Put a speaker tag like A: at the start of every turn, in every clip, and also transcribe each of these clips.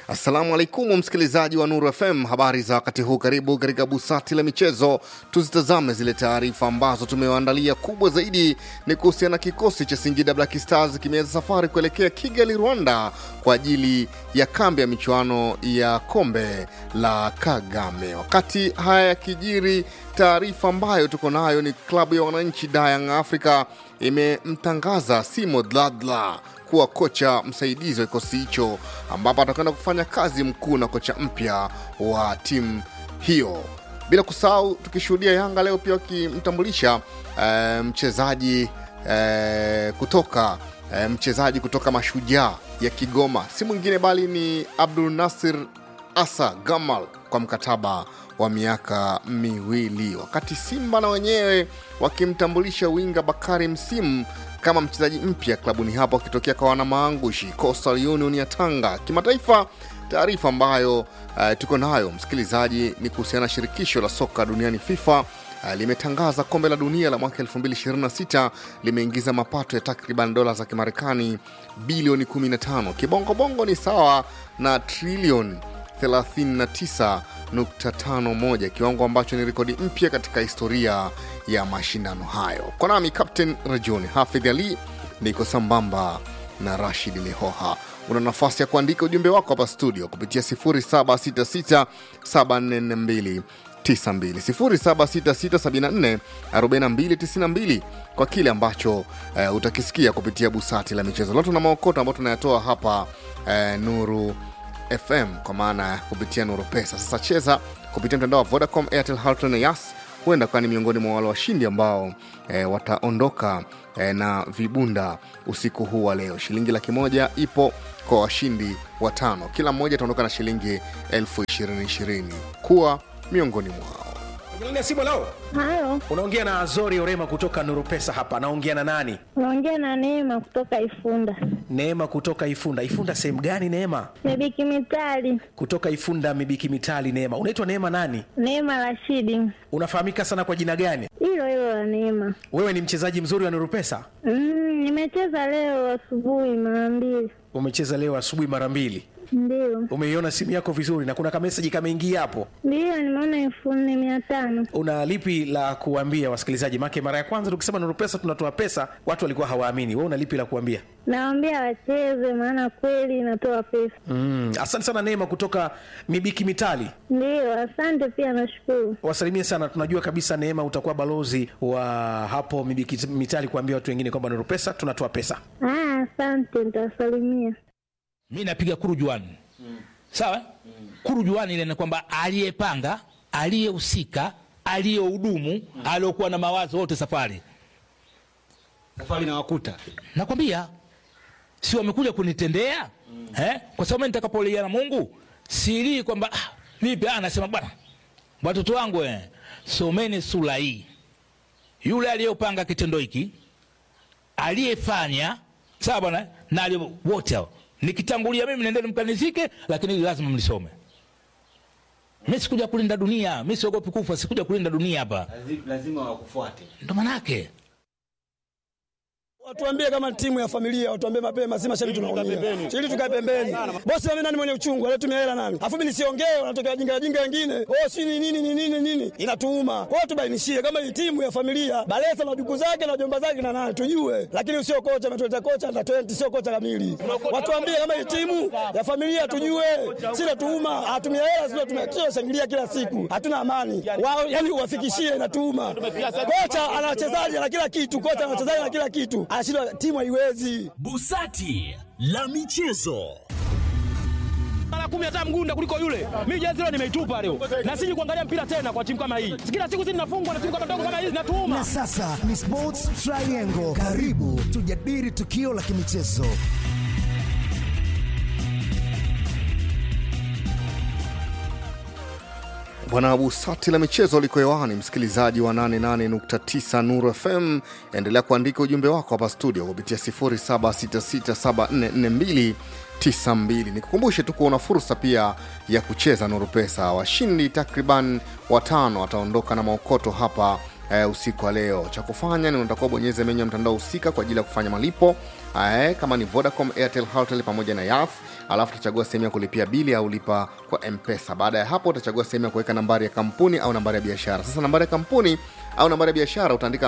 A: Assalamu alaikum msikilizaji wa Nuru FM, habari za wakati huu. Karibu katika busati la michezo, tuzitazame zile taarifa ambazo tumewaandalia. Kubwa zaidi ni kuhusiana na kikosi cha Singida Black Stars kimeanza safari kuelekea Kigali, Rwanda, kwa ajili ya kambi ya michuano ya kombe la Kagame. Wakati haya yakijiri, taarifa ambayo tuko nayo ni klabu ya wananchi Young Africa imemtangaza Simo Dladla kuwa kocha msaidizi wa kikosi hicho ambapo atakwenda kufanya kazi mkuu na kocha mpya wa timu hiyo. Bila kusahau tukishuhudia Yanga leo pia wakimtambulisha eh, mchezaji eh, kutoka eh, mchezaji kutoka Mashujaa ya Kigoma, si mwingine bali ni Abdul Nasir Asa Gamal kwa mkataba wa miaka miwili, wakati Simba na wenyewe wakimtambulisha winga Bakari Msimu kama mchezaji mpya klabuni hapo akitokea kwa wanamaangushi Coastal Union ya Tanga. Kimataifa, taarifa ambayo uh, tuko nayo msikilizaji ni kuhusiana na shirikisho la soka duniani FIFA uh, limetangaza kombe la dunia la mwaka 2026 limeingiza mapato ya takriban dola za Kimarekani bilioni 15. Kibongobongo ni sawa na trilioni 39.51, kiwango ambacho ni rekodi mpya katika historia ya mashindano hayo. Kwa nami Captain Rajoni Hafidh Ali, niko sambamba na Rashid Lehoha. Una nafasi ya kuandika ujumbe wako hapa studio kupitia 0766744292 0766744292 kwa kile ambacho uh, utakisikia kupitia busati la michezo. Leo tuna maokoto ambayo tunayatoa hapa uh, Nuru FM kwa maana ya kupitia Nuru Pesa. Sasa cheza kupitia mtandao wa Vodacom, Airtel, Halotel na Yas, huenda kuwa ni miongoni mwa wale washindi ambao e, wataondoka e, na vibunda usiku huu wa leo. Shilingi laki moja ipo kwa washindi watano, kila mmoja ataondoka na shilingi elfu ishirini ishirini. Kuwa miongoni mwao.
B: Angelina Simu leo
C: Halo,
B: unaongea na Azori Orema kutoka Nuru Pesa hapa. Naongea na nani?
C: unaongea na Neema kutoka Ifunda.
B: Neema kutoka Ifunda. Ifunda sehemu gani Neema?
C: Mebiki Mitali,
B: Kutoka Ifunda Mibiki Mitali. Neema, unaitwa Neema nani?
C: Neema Rashidi,
B: Unafahamika sana kwa jina gani?
C: hilo hilo la Neema.
B: Wewe ni mchezaji mzuri wa Nuru Pesa,
C: Mm, nimecheza leo asubuhi mara mbili,
B: umecheza leo asubuhi mara mbili.
C: ndio
B: Umeiona simu yako vizuri na kuna kameseji kameingia hapo.
C: ndio, nimeona elfu nne mia tano.
B: Una lipi la kuambia wasikilizaji? Make mara ya kwanza tukisema Nuru Pesa tunatoa pesa, watu walikuwa hawaamini. Wewe una lipi la kuambia?
C: Nawaambia wacheze, maana kweli inatoa pesa.
B: Mm, asante sana Neema kutoka Mibiki Mitali.
C: Ndio, asante pia, nashukuru.
B: wasalimie sana. Tunajua kabisa Neema utakuwa balozi wa hapo Mibiki Mitali kuambia watu wengine kwamba Nuru Pesa tunatoa pesa.
C: Ah, asante, nitawasalimia.
D: mi napiga kurujuani sawa kurujuani ile ni kwamba aliyepanga aliyehusika aliyehudumu aliyokuwa na mawazo wote safari
E: safari na wakuta
D: nakwambia si wamekuja kunitendea eh? kwa sababu mimi nitakapolia na mungu silii kwamba ah, vipi ah, nasema bwana watoto wangu eh, someni sura hii yule aliyopanga kitendo hiki aliyefanya sawa bwana na aliye- wote hao nikitangulia mimi nendeni mkanizike lakini hili lazima mlisome mi sikuja kulinda dunia mi siogopi kufa sikuja kulinda dunia hapa
E: lazima wakufuate
D: ndo manake
F: Watuambie kama timu ya familia, watuambie mapema, si mashabiki tunaumia. Ili tukae pembeni. Bosi mimi nani mwenye uchungu, anatumia hela nani? Afu mimi nisiongee, wanatokea wajinga wajinga wengine. Oh, si ni nini ni nini nini? Inatuuma. Kwa hiyo tubainishie kama hii timu ya familia, Balesa na duku zake na jomba zake na nani tujue. Lakini usio kocha ametuleta kocha na 20 sio kocha kamili. Watuambie kama hii timu ya familia tujue. Si natuuma, atumia hela sio tumia shangilia kila siku. Hatuna amani. Wao yani uwafikishie inatuuma. Kocha ana wachezaji na kila kitu, kocha ana wachezaji na kila kitu. Anashindwa timu haiwezi.
G: Busati la michezo.
H: mara kumi hata mgunda kuliko yule. Mimi jezi leo nimeitupa leo, na siji kuangalia mpira tena kwa timu kama hii. Kila siku sisi tunafungwa na timu kama ndogo kama hizi, natuuma
I: Na sasa ni Sports Triangle. Karibu tujadili tukio la kimichezo.
A: Bwana Busati la michezo liko hewani, msikilizaji wa 88.9 Nuru FM, endelea kuandika ujumbe wako hapa studio kupitia 0766744292. Nikukumbushe tu kuona fursa pia ya kucheza Nuru Pesa. Washindi takriban watano wataondoka na maokoto hapa eh, usiku wa leo. Cha kufanya ni unatakiwa bonyeze menyu ya mtandao husika kwa ajili ya kufanya malipo eh, kama ni vodacom airtel hotel pamoja na yaf alafu utachagua sehemu ya kulipia bili au lipa kwa mpesa baada ya hapo utachagua sehemu ya kuweka nambari ya kampuni au nambari ya biashara sasa nambari ya kampuni au nambari ya biashara utaandika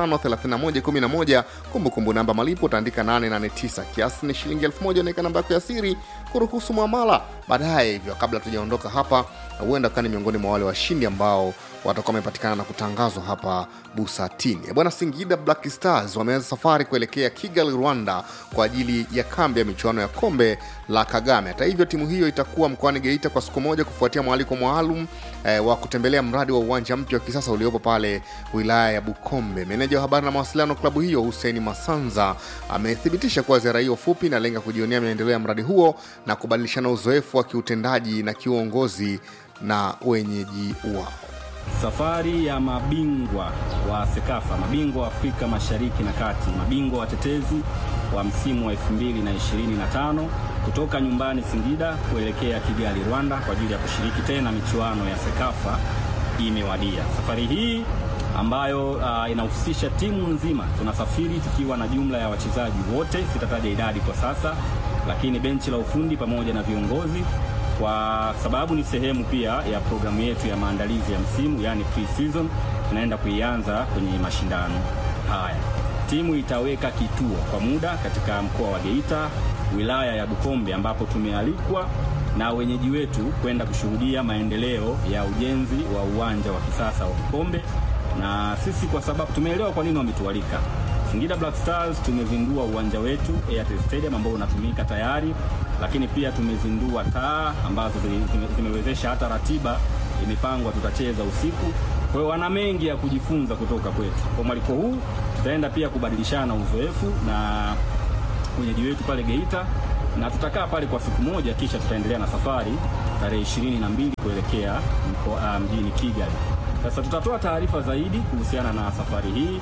A: 553111 kumbukumbu namba malipo utaandika 889 kiasi ni shilingi 1000 unaweka namba yako ya siri kuruhusu mwamala baadaye hivyo kabla tujaondoka hapa huenda ukawa ni miongoni mwa wale washindi ambao watakuwa wamepatikana na kutangazwa hapa busatini Eh, bwana singida black stars wameanza safari kuelekea kigali rwanda kwa ajili ya kambi ya michuano ya kombe la kagame hata hivyo timu hiyo itakuwa mkoani geita kwa siku moja kufuatia mwaliko maalum eh, wa kutembelea mradi wa uwanja mpya wa kisasa uliopo pale wilaya ya bukombe meneja wa habari na mawasiliano klabu hiyo huseini masanza amethibitisha kuwa ziara hiyo fupi inalenga kujionea maendeleo ya mradi huo na kubadilishana uzoefu wa kiutendaji na kiuongozi na wenyeji wao
J: Safari ya mabingwa wa Sekafa, mabingwa wa Afrika Mashariki na Kati, mabingwa watetezi wa msimu wa 2025 kutoka nyumbani Singida kuelekea Kigali, Rwanda kwa ajili ya kushiriki tena michuano ya Sekafa imewadia. Safari hii ambayo uh, inahusisha timu nzima, tunasafiri tukiwa na jumla ya wachezaji wote, sitataja idadi kwa sasa, lakini benchi la ufundi pamoja na viongozi kwa sababu ni sehemu pia ya programu yetu ya maandalizi ya msimu yani pre-season tunaenda kuianza kwenye mashindano haya. Timu itaweka kituo kwa muda katika mkoa wa Geita, wilaya ya Bukombe, ambapo tumealikwa na wenyeji wetu kwenda kushuhudia maendeleo ya ujenzi wa uwanja wa kisasa wa Bukombe, na sisi kwa sababu tumeelewa kwa nini wametualika. Singida Black Stars tumezindua uwanja wetu Airtel Stadium ambao unatumika tayari, lakini pia tumezindua taa ambazo zi- zime- zimewezesha hata ratiba imepangwa, tutacheza usiku. Kwa hiyo wana mengi ya kujifunza kutoka kwetu. Kwa mwaliko huu tutaenda pia kubadilishana uzoefu na wenyeji wetu pale Geita na tutakaa pale kwa siku moja, kisha tutaendelea na safari tarehe ishirini na mbili kuelekea mko, uh, mjini Kigali. Sasa tutatoa taarifa zaidi kuhusiana na safari hii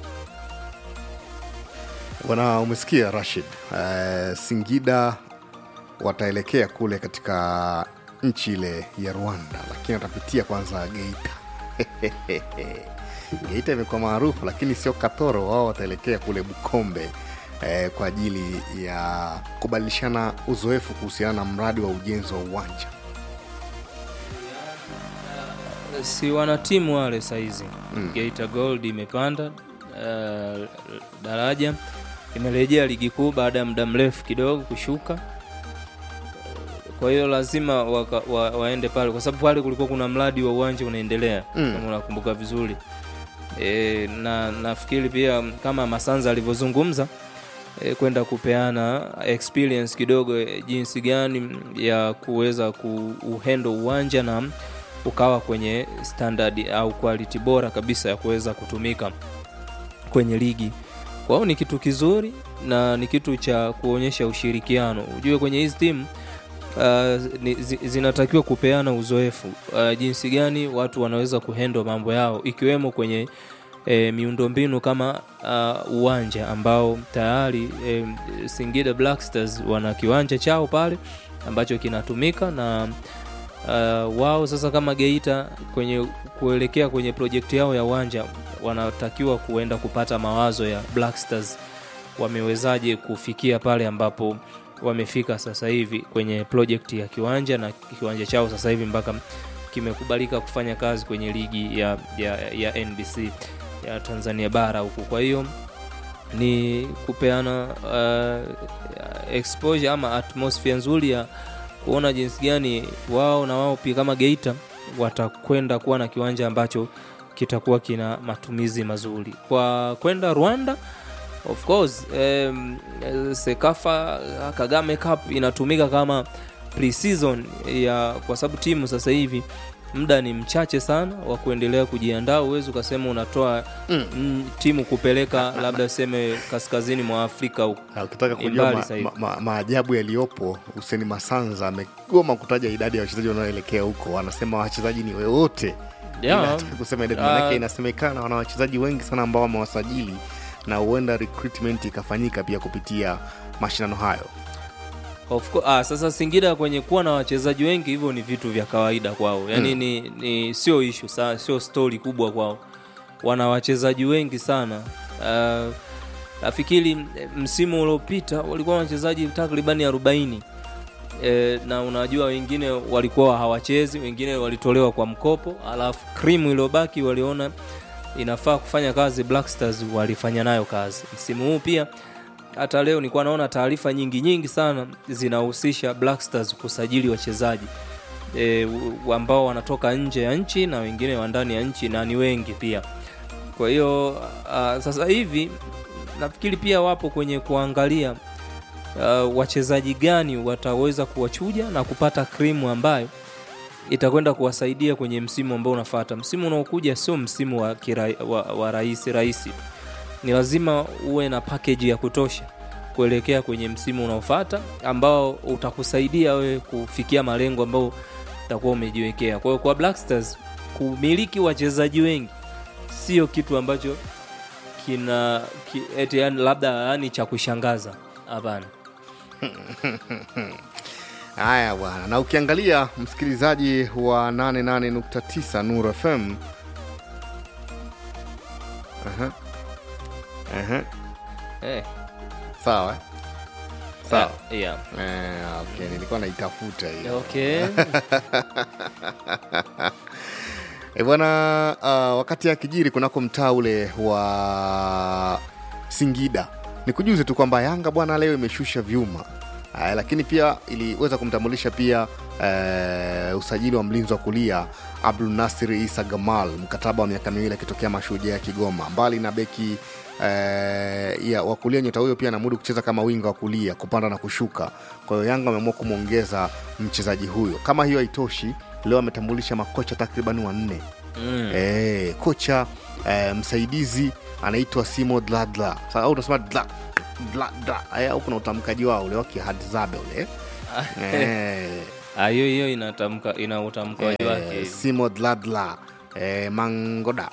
A: bwana umesikia rashid uh, singida wataelekea kule katika nchi ile ya rwanda lakini watapitia kwanza geita geita imekuwa maarufu lakini sio katoro wao wataelekea kule bukombe eh, kwa ajili ya kubadilishana uzoefu kuhusiana na mradi wa ujenzi wa uwanja
K: si wanatimu wale saizi mm. Geita Gold imepanda uh, daraja imerejea ligi kuu baada ya muda mrefu kidogo kushuka kwa hiyo lazima waka, wa, waende pale kwa sababu pale kulikuwa kuna mradi wa uwanja unaendelea
A: Mm.
K: kama unakumbuka vizuri e, na nafikiri pia kama Masanza alivyozungumza e, kwenda kupeana experience kidogo e, jinsi gani ya kuweza kuuhendo uwanja na ukawa kwenye standard au quality bora kabisa ya kuweza kutumika kwenye ligi kwa hiyo ni kitu kizuri na ni kitu cha kuonyesha ushirikiano ujue kwenye hizi timu uh, ni, zi, zinatakiwa kupeana uzoefu uh, jinsi gani watu wanaweza kuhendo mambo yao ikiwemo kwenye e, miundombinu kama uh, uwanja ambao tayari e, Singida Black Stars wana kiwanja chao pale ambacho kinatumika na uh, wao sasa kama Geita kwenye kuelekea kwenye projekti yao ya uwanja wanatakiwa kuenda kupata mawazo ya Black Stars wamewezaje kufikia pale ambapo wamefika sasa hivi kwenye project ya kiwanja na kiwanja chao sasa hivi mpaka kimekubalika kufanya kazi kwenye ligi ya, ya, ya NBC ya Tanzania bara huku. Kwa hiyo ni kupeana uh, exposure ama atmosphere nzuri ya kuona jinsi gani wao na wao pia kama Geita watakwenda kuwa na kiwanja ambacho kitakuwa kina matumizi mazuri kwa kwenda Rwanda of course um, Sekafa Kagame Cup inatumika kama pre-season ya kwa sababu timu sasa hivi muda ni mchache sana wa kuendelea kujiandaa. Uwezi ukasema unatoa
A: Mm.
K: mm, timu kupeleka labda seme kaskazini mwa Afrika huko.
A: ukitaka
K: Ni
A: kujua
K: mbali
A: ma,
K: sasa hivi.
A: ma, ma, maajabu yaliyopo huseni masanza amegoma kutaja idadi ya wachezaji wanaoelekea huko anasema wachezaji ni wote
K: Yeah.
A: Ila hataki kusema idadi
K: Ah.
A: manake inasemekana wana wachezaji wengi sana ambao wamewasajili na huenda recruitment ikafanyika pia kupitia mashindano hayo
K: Of course, ah, sasa Singida kwenye kuwa na wachezaji wengi hivyo ni vitu vya kawaida kwao, yaani
A: Mm.
K: ni, ni sio ishu sa, sio stori kubwa kwao, wana wachezaji wengi sana uh, nafikiri eh, msimu uliopita walikuwa wachezaji takribani 40 e, na unajua wengine walikuwa hawachezi wengine walitolewa kwa mkopo alafu krimu iliyobaki waliona inafaa kufanya kazi black stars walifanya nayo kazi msimu huu pia hata leo nilikuwa naona taarifa nyingi nyingi sana zinahusisha black stars kusajili wachezaji e, ambao wanatoka nje ya nchi na wengine wa ndani ya nchi na ni wengi pia kwa hiyo uh, sasa hivi nafikiri pia wapo kwenye kuangalia uh, wachezaji gani wataweza kuwachuja na kupata krimu ambayo itakwenda kuwasaidia kwenye msimu ambao unafata msimu unaokuja sio msimu wa, kira, wa, wa rahisi rahisi ni lazima uwe na package ya kutosha kuelekea kwenye msimu unaofata ambao utakusaidia wewe kufikia malengo ambayo utakuwa umejiwekea kwa hiyo kwa Black Stars kumiliki wachezaji wengi sio kitu ambacho kina ki, eti yani labda yani cha kushangaza hapana
A: haya bwana na ukiangalia msikilizaji wa 88.9 nur fm Aha. Aha.
K: eh.
A: sawa eh? sawa
K: Eh, yeah.
A: eh, okay. nilikuwa naitafuta hiyo
K: Okay.
A: e bwana uh, wakati akijiri kunako mtaa ule wa singida nikujuze tu kwamba yanga bwana leo imeshusha vyuma uh, lakini pia iliweza kumtambulisha pia uh, usajili wa mlinzi wa kulia abdul nasir isa gamal mkataba wa miaka miwili akitokea mashujaa ya kigoma mbali na beki eh, ya wakulia nyota huyo pia anamudu kucheza kama winga wa kulia kupanda na kushuka kwa hiyo yanga wameamua kumwongeza mchezaji huyo kama hiyo haitoshi leo ametambulisha makocha takriban wanne
K: Mm.
A: e, kocha e, msaidizi anaitwa simo dladla Sa- au utasema dla dla dla Eh, au kuna utamkaji wao ule wakihadzabe ule Eh.
K: Ah, hiyo hiyo inatamka ina utamkaji
A: Eh,
K: wake hivi.
A: simo dladla eh, mangoda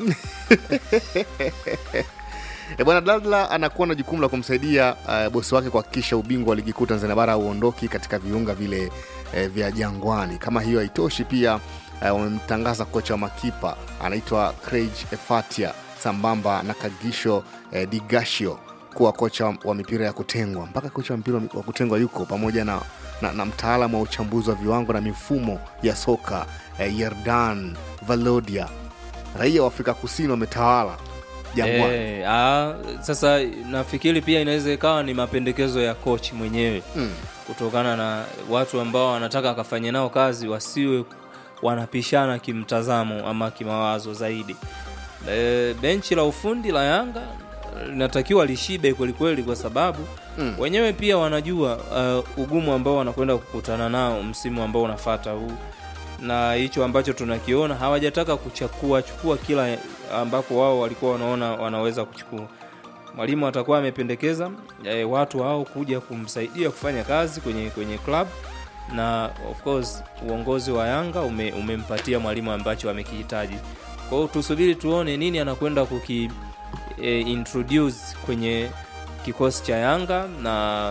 A: E bwana Dadla anakuwa na jukumu la kumsaidia uh, bosi wake kuhakikisha ubingwa wa ligi kuu Tanzania bara hauondoki katika viunga vile uh, vya Jangwani. Kama hiyo haitoshi, pia uh, wamemtangaza kocha wa makipa anaitwa Craig Efatia sambamba na Kagisho uh, Digashio kuwa kocha wa, wa mipira ya kutengwa. Mpaka kocha wa mpira wa kutengwa yuko pamoja na, na, na mtaalamu wa uchambuzi wa viwango na mifumo ya soka uh, Yerdan Valodia. Raia wa Afrika Kusini wametawala Jangwani.
K: Eh, ah, sasa nafikiri pia inaweza ikawa ni mapendekezo ya coach mwenyewe
A: Mm.
K: kutokana na watu ambao wanataka akafanye nao kazi wasiwe wanapishana kimtazamo ama kimawazo zaidi e, benchi la ufundi la yanga linatakiwa lishibe kwelikweli kwa sababu
A: Mm.
K: wenyewe pia wanajua uh, ugumu ambao wanakwenda kukutana nao msimu ambao unafata huu na hicho ambacho tunakiona hawajataka kuchukua chukua kila ambapo wao walikuwa wanaona wanaweza kuchukua mwalimu atakuwa amependekeza e, watu hao kuja kumsaidia kufanya kazi kwenye kwenye club na of course uongozi wa yanga ume, umempatia mwalimu ambacho amekihitaji kwa hiyo tusubiri tuone nini anakwenda kuki e, introduce kwenye kikosi cha yanga na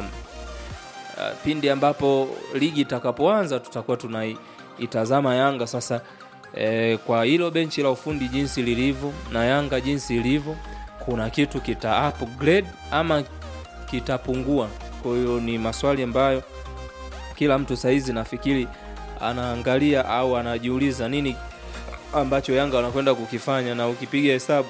K: uh, pindi ambapo ligi itakapoanza tutakuwa tunaitazama yanga sasa e, kwa hilo benchi la ufundi jinsi lilivyo na yanga jinsi ilivyo kuna kitu kita upgrade ama kitapungua kwa hiyo ni maswali ambayo kila mtu sahizi nafikiri anaangalia au anajiuliza nini ambacho yanga wanakwenda kukifanya na ukipiga hesabu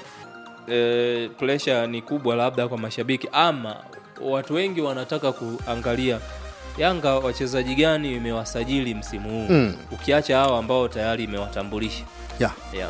K: e, pressure ni kubwa labda kwa mashabiki ama watu wengi wanataka kuangalia yanga wachezaji gani imewasajili msimu huu
A: Mm.
K: ukiacha hao ambao tayari imewatambulisha
A: yeah.
K: yeah.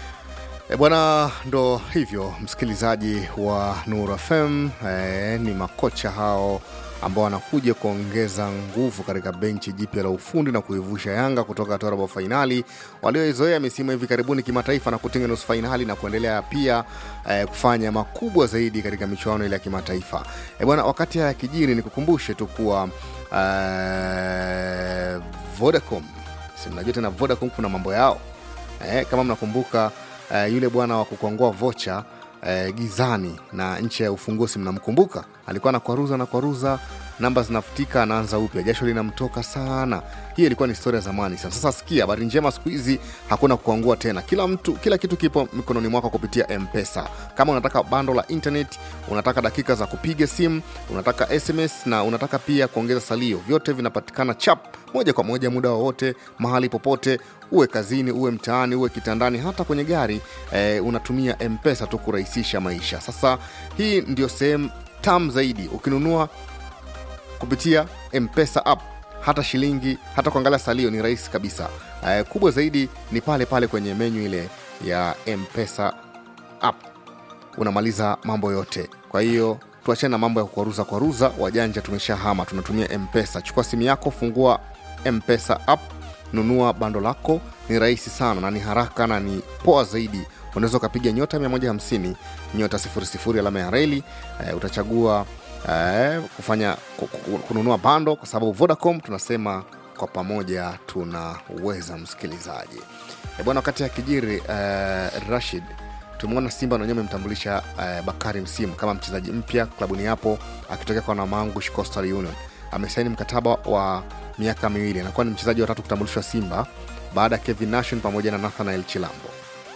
A: E bwana, ndo hivyo msikilizaji wa Nur FM e, ni makocha hao ambao wanakuja kuongeza nguvu katika benchi jipya la ufundi na kuivusha Yanga kutoka hatua ya robo fainali walioizoea misimu hivi karibuni kimataifa na kutinga nusu fainali na kuendelea pia e, kufanya makubwa zaidi katika michuano ile ya kimataifa. E bwana, wakati haya kijiri, nikukumbushe tu kuwa e, Vodacom, si mnajua tena Vodacom kuna mambo yao eh, kama mnakumbuka eh, yule bwana wa kukongoa vocha eh, gizani na nchi ya ufunguzi mnamkumbuka alikuwa anakwaruza na kwaruza namba zinafutika anaanza upya jasho linamtoka sana hii ilikuwa ni historia ya zamani sana sasa sikia habari njema siku hizi hakuna kuangua tena kila mtu kila kitu kipo mikononi mwako kupitia mpesa kama unataka bando la internet unataka dakika za kupiga simu unataka sms na unataka pia kuongeza salio vyote vinapatikana chap moja kwa moja muda wowote mahali popote uwe kazini uwe mtaani uwe kitandani hata kwenye gari eh, unatumia mpesa tu kurahisisha maisha sasa hii ndio sehemu tam zaidi ukinunua kupitia mpesa app hata shilingi hata kuangalia salio ni rahisi kabisa eh, kubwa zaidi ni pale pale kwenye menyu ile ya mpesa app unamaliza mambo yote kwa hiyo tuachane na mambo ya kuaruza kwaruza wajanja tumeshahama tunatumia mpesa chukua simu yako fungua mpesa app nunua bando lako ni rahisi sana na ni haraka na ni poa zaidi unaweza ukapiga nyota 150 nyota 00 alama ya reli eh, utachagua eh, kufanya ku- ku- kununua bando kwa sababu vodacom tunasema kwa pamoja tunaweza msikilizaji e bwana wakati akijiri eh, rashid tumeona simba na wenyewe amemtambulisha eh, bakari msimu kama mchezaji mpya klabuni hapo akitokea kwa namangush coastal union amesaini mkataba wa miaka miwili anakuwa ni mchezaji wa tatu kutambulishwa simba baada ya kevin nation pamoja na nathanael chilambo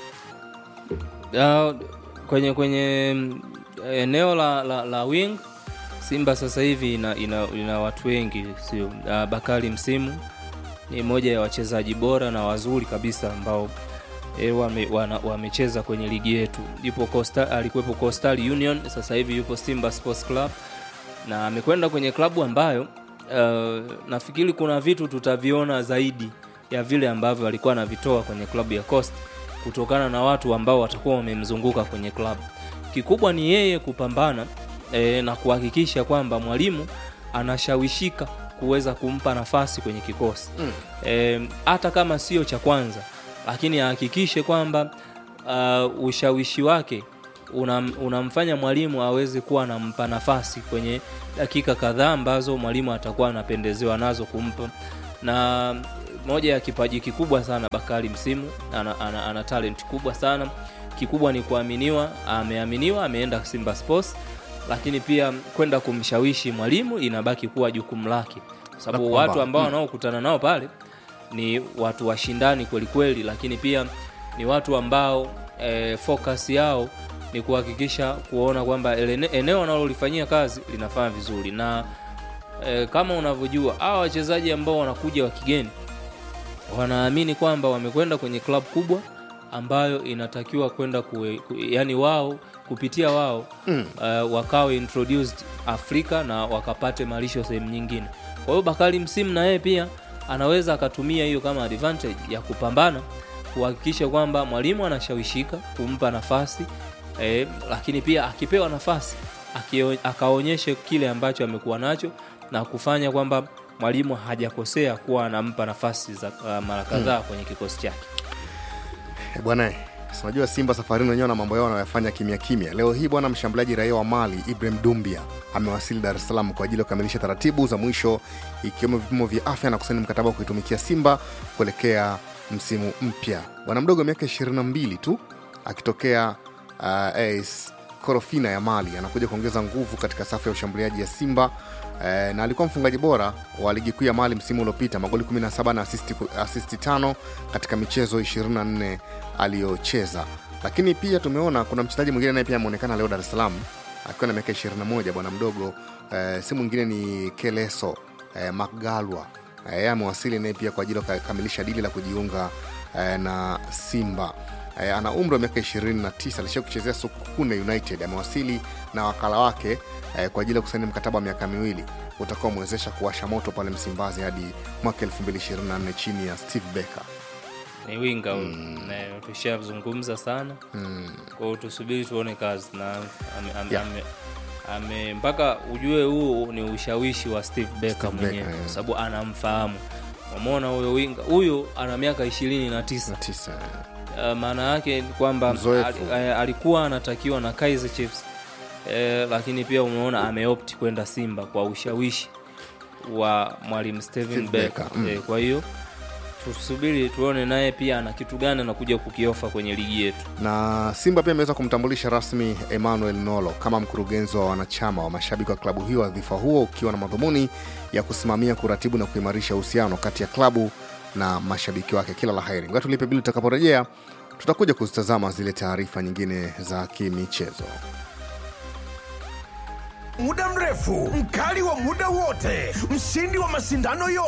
K: Uh, kwenye kwenye mm, eneo la, la, la wing simba sasa hivi ina, ina, ina watu wengi sio uh, bakari msimu ni moja ya wachezaji bora na wazuri kabisa ambao e, wame, wana- wamecheza kwenye ligi yetu yupo Coastal, alikuwepo coastal union sasa hivi yupo simba sports club na amekwenda kwenye klabu ambayo uh, nafikiri kuna vitu tutaviona zaidi ya vile ambavyo alikuwa anavitoa kwenye klabu ya coast kutokana na watu ambao watakuwa wamemzunguka kwenye klabu kikubwa ni yeye kupambana e, na kuhakikisha kwamba mwalimu anashawishika kuweza kumpa nafasi kwenye kikosi
A: Mm.
K: e, hata kama sio cha kwanza lakini ahakikishe kwamba uh, ushawishi wake unam, unamfanya mwalimu aweze kuwa anampa nafasi kwenye dakika kadhaa ambazo mwalimu atakuwa anapendezewa nazo kumpa na moja ya kipaji kikubwa sana bakari msimu ana, ana, ana talent kubwa sana kikubwa ni kuaminiwa ameaminiwa ameenda simba sports lakini pia kwenda kumshawishi mwalimu inabaki kuwa jukumu lake kwa sababu
A: Na kwamba-
K: watu ambao
A: mm.
K: wanaokutana nao pale ni watu washindani kwelikweli lakini pia ni watu ambao e, focus yao ni kuhakikisha kuona kwamba ele- eneo wanalolifanyia kazi linafanya vizuri na e, kama unavyojua hawa wachezaji ambao wanakuja wa kigeni wanaamini kwamba wamekwenda kwenye club kubwa ambayo inatakiwa kwenda kue, ku, yani wao kupitia wao
A: Mm.
K: uh, wakawe introduced afrika na wakapate malisho sehemu nyingine kwa hiyo bakari msimu na yeye pia anaweza akatumia hiyo kama advantage ya kupambana kuhakikisha kwamba mwalimu anashawishika kumpa nafasi eh, lakini pia akipewa nafasi akio- akaonyeshe kile ambacho amekuwa nacho na kufanya kwamba mwalimu hajakosea kuwa anampa nafasi za uh, mara kadhaa kwenye kikosi chake
A: Eh, bwana eh, si unajua simba safarini wenyewe na mambo yao wanayofanya kimya kimya leo hii bwana mshambuliaji raia wa mali ibrahim dumbia amewasili dar es salaam kwa ajili ya kukamilisha taratibu za mwisho ikiwemo vipimo vya afya na kusaini mkataba wa kuitumikia simba kuelekea msimu mpya bwana mdogo wa miaka 22 tu akitokea uh, AS korofina ya mali anakuja kuongeza nguvu katika safu ya ushambuliaji ya simba eh, na alikuwa mfungaji bora wa ligi kuu ya mali msimu uliopita magoli 17 na asisti, asisti tano katika michezo 24 aliyocheza lakini pia tumeona kuna mchezaji mwingine naye pia ameonekana leo dar es salaam akiwa na miaka 21 bwana mdogo eh, si mwingine ni keleso eh, mcgalwa Eh, yeye amewasili naye pia kwa ajili ya kukamilisha dili la kujiunga eh, na simba eh, ana umri wa miaka 29 alishia kuchezea sukune united amewasili na wakala wake eh, kwa ajili ya kusaini mkataba wa miaka miwili utakaomwezesha kuwasha moto pale msimbazi hadi mwaka 2024 chini ya steve becker
K: ni winga huyu Na tushazungumza sana
A: mm.
K: kwa hiyo tusubiri tuone kazi na ame, ame,
A: Yeah.
K: ame, ame, mpaka ujue huu ni ushawishi wa steve becker
A: Steve
K: mwenyewe
A: Becker, yeah.
K: kwa sababu anamfahamu umona huyo winga huyo ana miaka ishirini na tisa
A: tisa
K: uh, maana yake ni kwamba
A: Mzoefu.
K: al, eh, alikuwa anatakiwa na Kaizer Chiefs eh, lakini pia umeona ameopti kwenda Simba kwa ushawishi wa mwalimu Steven
A: Steve
K: Becker
A: Becker, mm.
K: eh, kwa hiyo tusubiri tuone naye pia ana kitu gani anakuja kukiofa kwenye ligi yetu
A: na simba pia imeweza kumtambulisha rasmi emmanuel nolo kama mkurugenzi wa wanachama wa mashabiki wa klabu hiyo wadhifa huo ukiwa na madhumuni ya kusimamia kuratibu na kuimarisha uhusiano kati ya klabu na mashabiki wake kila la heri ngoja tulipe bili tutakaporejea tutakuja kuzitazama zile taarifa nyingine za kimichezo
L: muda mrefu mkali wa muda wote mshindi wa mashindano yote